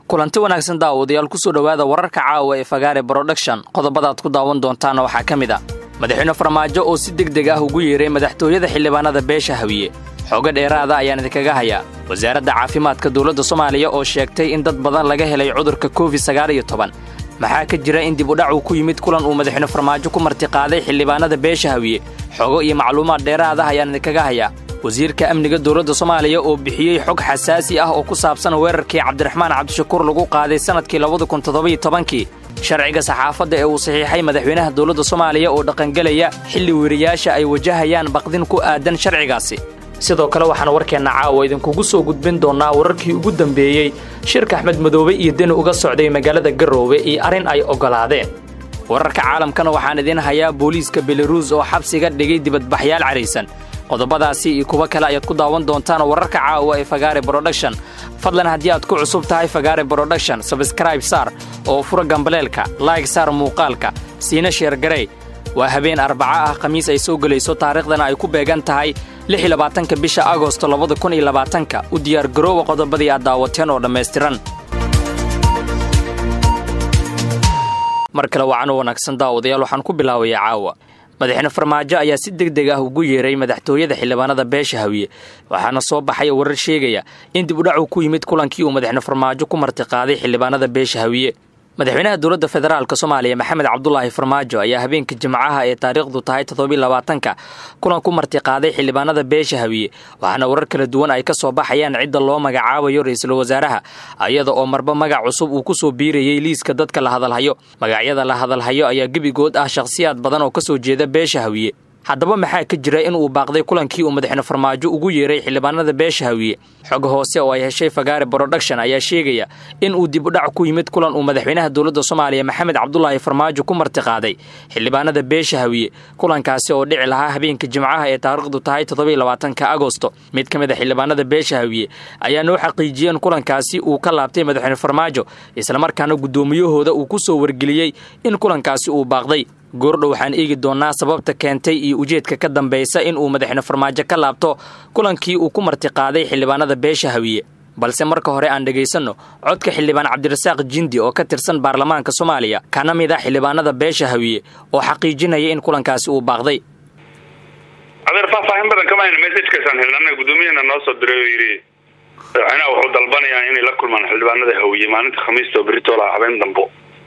kulanti wanaagsan daawadayaal kusoo dhowaada wararka caawa ee fagaare broduction qodobadaad ku daawan doontaana waxaa ka mid a madaxweyne farmaajo oo si deg deg ah ugu yeeray madaxtooyada xildhibaanada beesha hawiye xoogo dheeraada ayaan idinkaga hayaa wasaaradda caafimaadka dowladda soomaaliya oo sheegtay in dad badan laga helay cudurka covid sagaal iyo toban maxaa ka jira in dib udhac uu ku yimid kulan uu madaxweyne farmaajo ku martiqaaday xildhibaanada beesha hawiye xogo iyo macluumaad dheeraad ah ayaan idinkaga hayaa wasiirka amniga dowladda soomaaliya oo bixiyey xog xasaasi ah oo ku saabsan weerarkii cabdiraxmaan cabdishakuur lagu qaaday sannadkii labada kun toddobiyo tobankii sharciga saxaafadda ee uu saxiixay madaxweynaha dowladda soomaaliya oo dhaqangelaya xilli weriyaasha ay wajahayaan baqdin ku aadan sharcigaasi sidoo kale waxaan warkeenna caawa idinkugu soo gudbin doonnaa wararkii ugu dambeeyey shirka axmed madoobe iyo deni uga socday magaalada garoowe iyo arrin ay oggolaadeen wararka caalamkana waxaan idiin hayaa booliiska belaruus oo xabsiga dhigay dibadbaxyaal caraysan qodobadaasi iyo kuwo kale ayaad ku daawan doontaan wararka caawa ee fagaare broduction fadlan haddii aad ku cusub tahay fagaare broduction sabskraib saar oo fura gambaleelka laig saar muuqaalka siina sheergarey waa habeen arbaca ah khamiis ay soo gelayso taariikhdana ay ku beegan tahay ka bisha agosto labadakuniyolabaatanka u diyaargaroowa qodobadii aad daawateen oo dhammaystiran mar kale wacan u wanaagsan daawadayaal waxaan ku bilaabayaa caawa madaxweyne farmaajo ayaa si deg deg ah ugu yeeray madaxtooyada xildhibaanada beesha hawiye waxaana soo baxaya warar sheegaya in dib udhac uu ku yimid kulankii uu madaxweyne farmaajo ku martiqaaday xildhibaanada beesha hawiye madaxweynaha dowladda federaalk soomaaliya maxamed cabdulaahi farmaajo ayaa habeenka jimcaha ee taariikhdu tahay toddobylabaatanka kulan ku martiqaaday xildhibaanada beesha hawiye waxaana warar kala duwan ay ka soo baxayaan cidda loo magacaabayo ra-iisul wasaaraha iyada oo marba magac cusub uu ku soo biirayay liiska dadka la hadalhayo magacyada la hadalhayo ayaa gebigood ah shakhsiyaad badan oo ka soo jeeda beesha hawiye haddaba maxaa ka jira in uu baaqday kulankii uu madaxweyne farmaajo ugu yeeray xildhibaanada beesha hawiye xog hoose oo ay heshay fagaare broduction ayaa sheegaya in uu dib udhac ku yimid kulan uu madaxweynaha dowladda soomaaliya maxamed cabdulaahi farmaajo ku martiqaaday xildhibaanada beesha hawiye kulankaasi oo dhici lahaa habeenka jimcaha ee taariikhdu tahay toddobylabaatanka agosto mid ka mid a xildhibaanada beesha hawiye ayaa noo xaqiijiyey in kulankaasi uu ka laabtay madaxweyne farmaajo islamarkaana guddoomiyahooda uu ku soo wargeliyey in kulankaasi uu baaqday goordhow waxaan eegi doonnaa sababta keentay iyo ujeedka ka dambaysa in uu madaxweyne farmaajo ka laabto kulankii uu ku martiqaaday xildhibaanada beesha hawiye balse marka hore aan dhegaysanno codka xildhibaan cabdirasaaq jindi oo ka tirsan baarlamaanka soomaaliya kana mid ah xildhibaanada beesha hawiye oo xaqiijinaya in kulankaasi uu baaqday adeer faahfaahin badan kama hayno messajkaasaan helnana gudoomiyahana noo soo diray oo yidhi madaxweynaha wuxuu dalbanayaa inay la kulmaan xildhibaanada hawiye maalinta khamiista oo beritola habeen dambo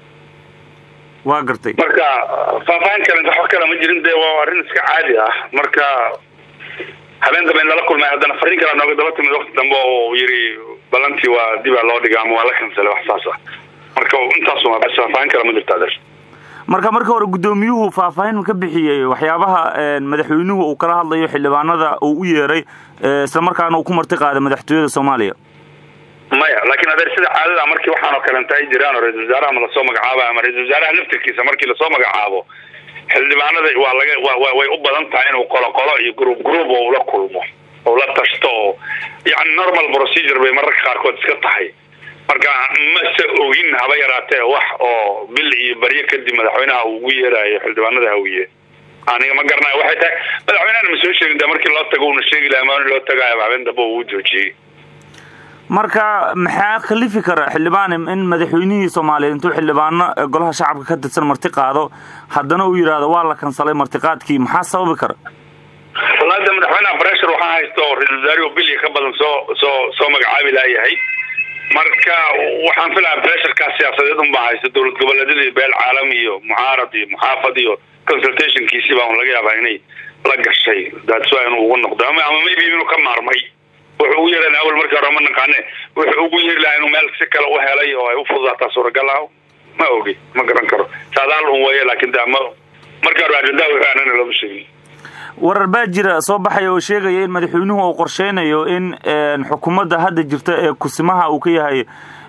waa gartay marka faahfaahin kale wax kale ma jirin dee waa arrin iska caadi ah marka habeen dambe in lala kulmay haddana fariin kale nooga daba timid wakti dambe oo yidhi balantii waa dibaa loo dhiga ama waa la kansalay wax saas ah marka intaas bas faahfaahin kale ma jirta adeer marka marka hore guddoomiyuhu faahfaahin ka bixiyey waxyaabaha madaxweynuhu uu kala hadlayo xildhibaanada uu u yeeray isla markaana uu ku marti qaaday madaxtooyada soomaaliya maya laakiin adeer sida caadada markii waxaan oo kalenta ay jiraan oo ra-isul wasaaraha ma lasoo magacaabo ama ra-isul wasaaraha laftirkiisa markii lasoo magacaabo xildhibaanada waa laga wa way u badan tahay inuu qolo qolo iyo group group oo ula kulmo oo la tashto oo yani normal procedure bay mararka qaarkood iska tahay marka mase ogin haba yaraatee wax oo bil iyo baryo kadib madaxweynaha uu ugu yeerayo xildhibaanada hawiye aniga ma garanayo waxay tahay madaxweynehana ma soo sheegin de markii loo tago una sheegi laha maani loo tagaayo habeen dambe uu joojiyey marka maxaa khalifi kara xildhibaan in madaxweynihii soomaaliyeed intuu xildhibaano golaha shacabka ka tirsan marti qaado haddana uu yidhaahdo waa la kansalay martiqaadkii maxaa sababi kara walaada madaxweynaha breshur waxaa haysta oo ra-isul wasaarihi oo bilya ka badan soo soo soo magacaabi laayahay marka waxaan filayaa bresharkaas siyaasadeed unbaa haysta dowlad goboleedyada iyo beel caalami iyo mucaarad iyo muxaafad iyo consultationkiisii baa un laga yaabaa inay la gashay that's why inuu ugu noqdo ama ama maybe inuu ka maarmay wuxuu ugu yeeran awal markii hore ma naqaane wuxuu ugu yeeri lahaa inuu meel si kale u helay oo ay u fududaataa suuragal ah ma ogi ma garan karo saadaal un weeye laakiin da ma markii hore ajendaa wuxuu aanana looma sheegin warar baa jira soo baxaya oo sheegaya in madaxweynuhu uu qorsheynayo in xukuumadda hadda jirta ee kusimaha uu ka yahay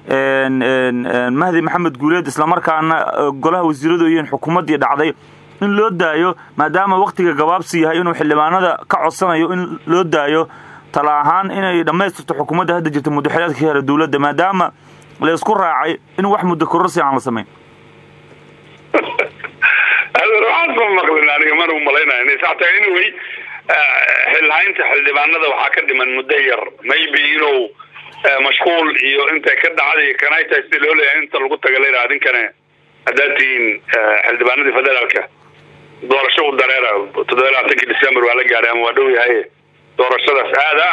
mahdi maxamed guuleed islamarkaana golaha wasiiradu yihiin xukuumaddii dhacday in loo daayo maadaama waktiga gabaabsi yahay inuu xildhibaanada ka codsanayo in loo daayo tala ahaan inay dhammaystirto xukuumadda hadda jirta muddaxileedka ka hela dowladda maadaama la isku raacay in wax muddo kororsi aan la samayn waxaas ma maqlin aniga mana umalaynaya inay sax tahay anyway xilhaynta xildhibaanada waxaa ka dhiman muddo yar maybe inuu mashquul iyo intay ka dhacday kanay tahay sida loo leeyahay inta lagu taga layidhaha adinkana haddaad tihiin xildhibaanadii federaalka doorasho u dareera toddoba iyo labaatankii december waa la gaaray ama waa dhow yahay doorashadaas aada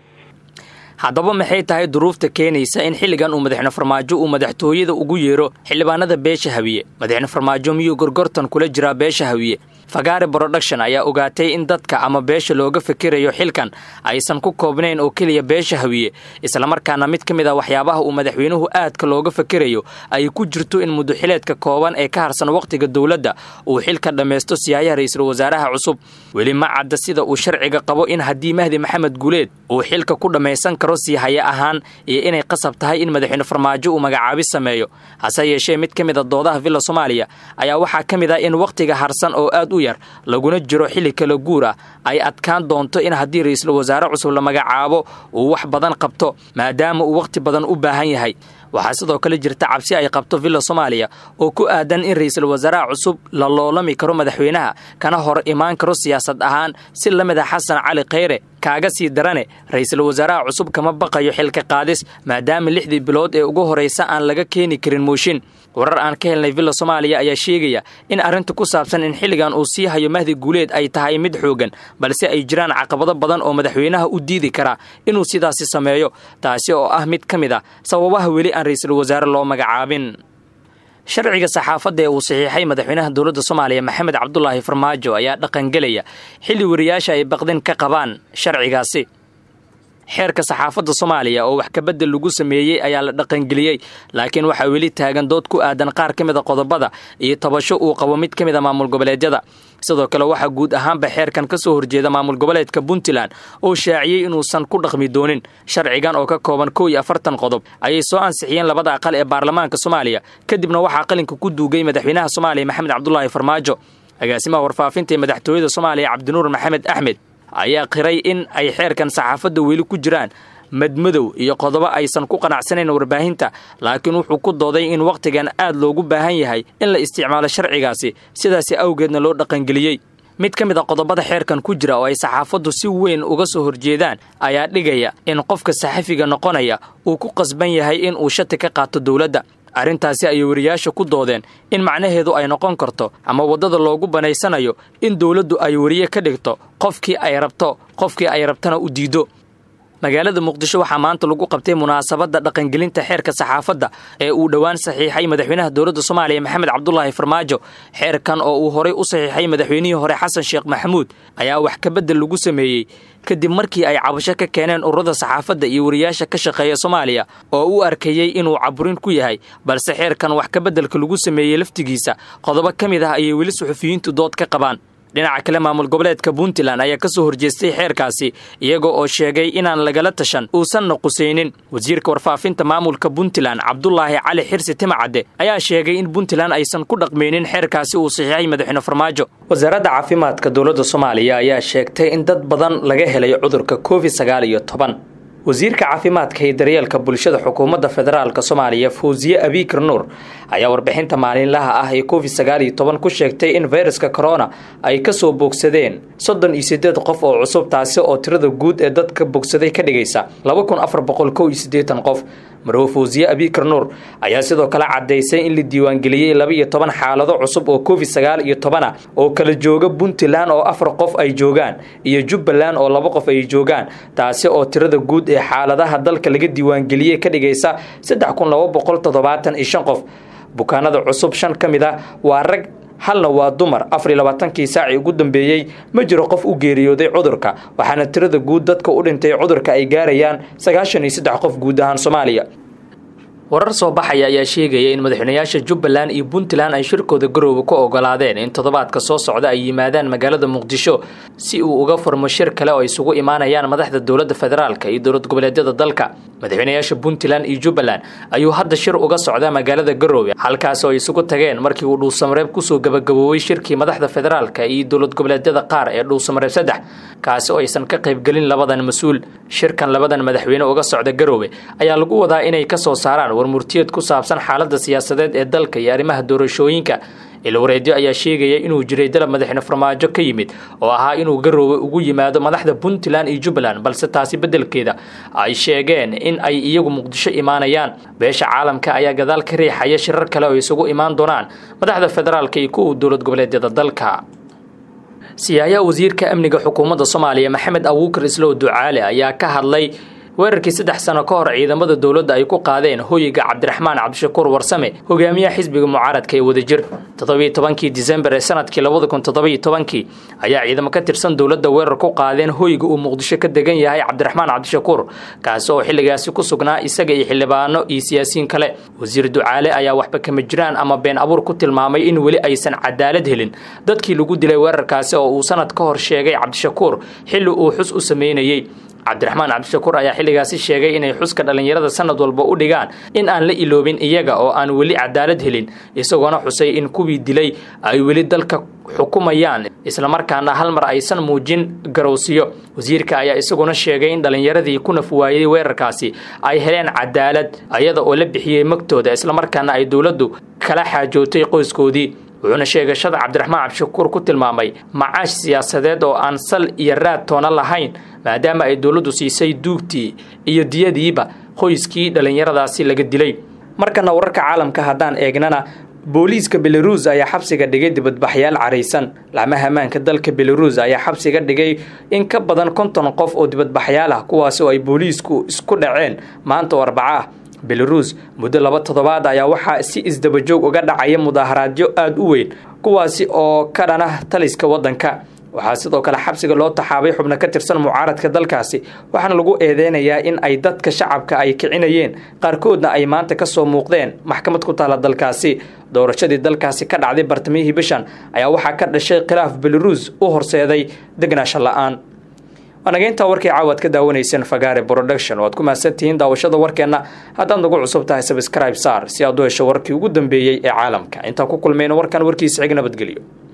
haddaba maxay tahay duruufta keenaysa in xilligan uu madaxne farmaajo uu madaxtooyada ugu yeero xildhibaanada beesha hawiye madaxne farmaajo miyuu gorgortan kula jiraa beesha hawiye fagaare broduction ayaa ogaatay in dadka ama beesha looga fikirayo xilkan aysan ku koobnayn oo keliya beesha hawiye islamarkaana mid ka mid a waxyaabaha uu madaxweynuhu aadka looga fikirayo ay ku jirto in muduxileedka kooban ee ka harsan wakhtiga dowladda uu xilka dhammaysto siyaayaha ra-iisul wasaaraha cusub weli ma cadda sida uu sharciga qabo in haddii mahdi maxamed guuleed uu xilka ku dhammaysan karo sii haya ahaan iyo inay qasab tahay in madaxweyne farmaajo uu magacaabi sameeyo hase yeeshee mid ka mid a doodaha villa soomaaliya ayaa waxaa ka mid ah in wakhtiga harsan oo aad u yar laguna jiro xilli kala guur ah ay adkaan doonto in haddii ra-iisul wasaare cusub la magacaabo uu wax badan qabto maadaama uu wakhti badan u baahan yahay waxaa sidoo kale jirta cabsi ay qabto villa soomaaliya oo ku aadan in ra-iisul wasaaraha cusub la loolami karo madaxweynaha kana hor imaan karo siyaasad ahaan si la mid a xasan cali khayre kaaga sii darane ra-iisul wasaaraha cusub kama baqayo xilka qaadis maadaama lixdii bilood ee ugu horraysa aan laga keeni karin mooshin warar aan ka helnay villa soomaaliya ayaa sheegaya in arrinta ku saabsan in xilligan uu sii hayo mahdi guuleed ay tahay mid xoogan balse ay jiraan caqabado badan oo madaxweynaha u diidi karaa inuu sidaasi sameeyo taasi oo ah mid ka mid a sababaha weli aan ra-iisul wasaare loo magacaabin sharciga saxaafadda ee uu saxiixay madaxweynaha dowladda soomaaliya maxamed cabdulaahi farmaajo ayaa dhaqangelaya xilli wariyaasha ay baqdin ka qabaan sharcigaasi xeerka saxaafadda soomaaliya oo wax kabedel lagu sameeyey ayaa la dhaqangeliyey laakiin waxaa weli taagan dood ku aadan qaar ka mid a qodobada iyo tabasho uu qabo mid ka mid a maamul goboleedyada sidoo kale waxaa guud ahaanba xeerkan ka soo horjeeda maamul goboleedka puntland oo shaaciyey inuusan ku dhaqmi doonin sharcigan oo ka kooban kow iyo afartan qodob ayay soo ansixiyeen labada aqal ee baarlamaanka soomaaliya kadibna waxaa qalinka ku duugay madaxweynaha soomaaliya maxamed cabdulaahi farmaajo agaasimaha warfaafinta ee madaxtooyada soomaaliya cabdinuur maxamed axmed ayaa qiray in ay xeerkan saxaafadda weli ku jiraan madmadow iyo qodobo aysan ku qanacsanayn warbaahinta laakiin wuxuu ku dooday in wakhtigan aad loogu baahan yahay in la isticmaalo sharcigaasi sidaasi awgeedna loo dhaqangeliyey mid ka mid a qodobada xeerkan ku jira oo ay saxaafaddu si weyn uga soo horjeedaan ayaa dhigaya in qofka saxafiga noqonaya uu ku qasban yahay in uu shati ka qaato dowladda arrintaasi ayay wariyaasha ku doodeen in macnaheedu ay noqon karto ama waddada loogu banaysanayo in dowladdu ay wariye ka dhigto qofkii ay rabto qofkii ay rabtana u diido magaalada muqdisho waxaa maanta lagu qabtay munaasabadda dhaqangelinta xeerka saxaafadda ee uu dhowaan saxiixay madaxweynaha dowladda soomaaliya maxamed cabdulaahi farmaajo xeerkan oo uu horay u saxiixay madaxweynihii hore xasan sheekh maxamuud ayaa wax kabedel lagu sameeyey kadib markii ay cabasho ka keeneen ururada saxaafadda iyo wariyaasha ka shaqeeya soomaaliya oo u arkayey inuu caburin ku yahay balse xeerkan wax kabeddelka lagu sameeyey laftigiisa qodobo ka mid ah ayay weli suxufiyiintu dood ka qabaan dhinaca kale maamul goboleedka puntland ayaa ka soo horjeestay xeerkaasi iyaga oo sheegay inaan lagala tashan uusanna qusaynin wasiirka warfaafinta maamulka puntland cabdulaahi cali xirsi timacadde ayaa sheegay in puntland aysan ku dhaqmaynin xeerkaasi uu saxiixay madaxweyne farmaajo wasaaradda caafimaadka dowladda soomaaliya ayaa sheegtay in dad badan laga helay cudurka covid sagaal iyo toban wasiirka caafimaadka iyo daryeelka bulshada xukuumadda federaalk soomaaliya fawsiye abikar nuur ayaa warbixinta maalinlaha ah ee covid sagaal iyo toban ku sheegtay in fayraska corona ay ka soo bogsadeen soddon iyo siddeed qof oo cusub taasi oo tirada guud ee dadka bogsaday ka dhigaysa laba kun afar boqol kow iyo siddeetan qof marwo fawsiye abikar nuur ayaa sidoo kale caddaysay in la diiwaangeliyey laba iyo toban xaalado cusub oo covid sagaal iyo toban ah oo kala jooga puntland oo afar qof ay joogaan iyo jubbaland oo laba qof ay joogaan taasi oo tirada guud ee xaaladaha dalka laga diiwaangeliyey ka dhigaysa saddex kun laba boqol toddobaatan iyo shan qof bukaanada cusub shan ka mid ah waa rag halna waa dumar afar iyo labaatankii saacii ugu dambeeyey ma jiro qof u geeriyooday cudurka waxaana tirada guud dadka u dhintay cudurka ay gaarayaan sagaashan iyo saddex qof guud ahaan soomaaliya warar soo baxaya ayaa sheegaya in madaxweynayaasha jubbaland iyo puntland ay shirkooda garoowe ku ogolaadeen in toddobaadka soo socda ay yimaadaan magaalada muqdisho si uu uga furmo shir kale oo isugu imaanayaan madaxda dowladda federaalk iyo dowlad goboleedyada dalka madaxweynayaasha puntland iyo jubbaland ayuu hadda shir uga socdaa magaalada garoowe halkaas oo ay isugu tageen markii uu dhuusamareeb kusoo gabagaboobay shirkii madaxda federaalka iyo dowlad goboleedyada qaar ee dhuusamareeb saddex kaasi oo aysan ka qaybgelin labadan mas-uul shirkan labadan madaxweyne uga socda garoowe ayaa lagu wadaa inay ka soo saaraan warmurtiyeed ku saabsan xaaladda siyaasadeed ee dalka iyo arrimaha doorashooyinka ilwareedyo ayaa sheegaya inuu jiray dalab madaxweyne farmaajo ka yimid oo ahaa inuu garoowe ugu yimaado madaxda puntland iyo jubbaland balse taasi beddelkeeda ay sheegeen in ay iyagu muqdisho imaanayaan beesha caalamka ayaa gadaal ka riixaya shirar kale oo isugu imaan doonaan madaxda federaalka iyo kuwa dowlad goboleedyada dalka siyaayaha wasiirka amniga xukuumadda soomaaliya maxamed abuukar islow ducaale ayaa ka hadlay weerarkii saddex sano ka hor ciidamada dowladda ay ku qaadeen hoyiga cabdiraxmaan cabdishakuur warsame hogaamiyaha xisbiga mucaaradka ee wadajir toddobiyo tobankii disembar ee sanadkii labada kun toddobiyo tobankii ayaa ciidamo ka tirsan dowladda weerar ku qaadeen hoyga uu muqdisho ka degan yahay cabdiraxmaan cabdishakuur kaasi oo xilligaasi ku sugnaa isaga iyo xildhibaano iyo siyaasiyiin kale wasiir ducaale ayaa waxba kama jiraan ama been abuur ku tilmaamay in weli aysan cadaalad helin dadkii lagu dilay weerarkaasi oo uu sanad ka hor sheegay cabdishakuur xilli uu xus u sameynayey cabdiraxmaan cabdishakuur ayaa xilligaasi sheegay inay xuska dhallinyarada sanad walba u dhigaan in aan la iloobin iyaga oo aan weli cadaalad helin isagoona xusay in kuwii dilay ay weli dalka xukumayaan islamarkaana hal mar aysan muujin garowsiyo wasiirka ayaa isaguna sheegay in dhallinyaradii ku naf waayey weerarkaasi ay heleen cadaalad iyada oo la bixiyey magtooda islamarkaana ay dowladdu kala xaajootay qoyskoodii wuxuuna sheegashada cabdiraxmaan cabdishakuur ku tilmaamay macaash siyaasadeed oo aan sal iyo raad toona lahayn maadaama ay dowladdu siisay duugtii iyo diyadiiba qoyskii dhallinyaradaasi laga dilay markana wararka caalamka haddaan eegnana booliiska belaruus ayaa xabsiga dhigay dibadbaxyaal caraysan laamaha ammaanka dalka belaruus ayaa xabsiga dhigay in ka badan konton qof oo dibadbaxyaal ah kuwaasi oo ay booliisku isku dhaceen maanta oo arbaco ah belaruus muddo laba toddobaad ayaa waxaa si isdabajoog uga dhacaya mudaaharaadyo aada u weyn kuwaasi oo ka dhana taliska waddanka waxaa sidoo kale xabsiga loo taxaabay xubno ka tirsan mucaaradka dalkaasi waxaana lagu eedeynayaa in ay dadka shacabka ay kicinayeen qaarkoodna ay maanta ka soo muuqdeen maxkamad ku taala dalkaasi doorashadii dalkaasi ka dhacday bartamihii bishan ayaa waxaa ka dhashay khilaaf belaruus u horseeday degnaasho la-aan waanageyntaa warkii caawaad ka daawanayseen fagaare production oo aad ku mahadsantihiin daawashada warkeenna haddaad nagu cusub tahay sabscribe saar si aad u hesho warkii ugu dambeeyey ee caalamka intaan ku kulmayno warkan warkiisa xig nabadgelyo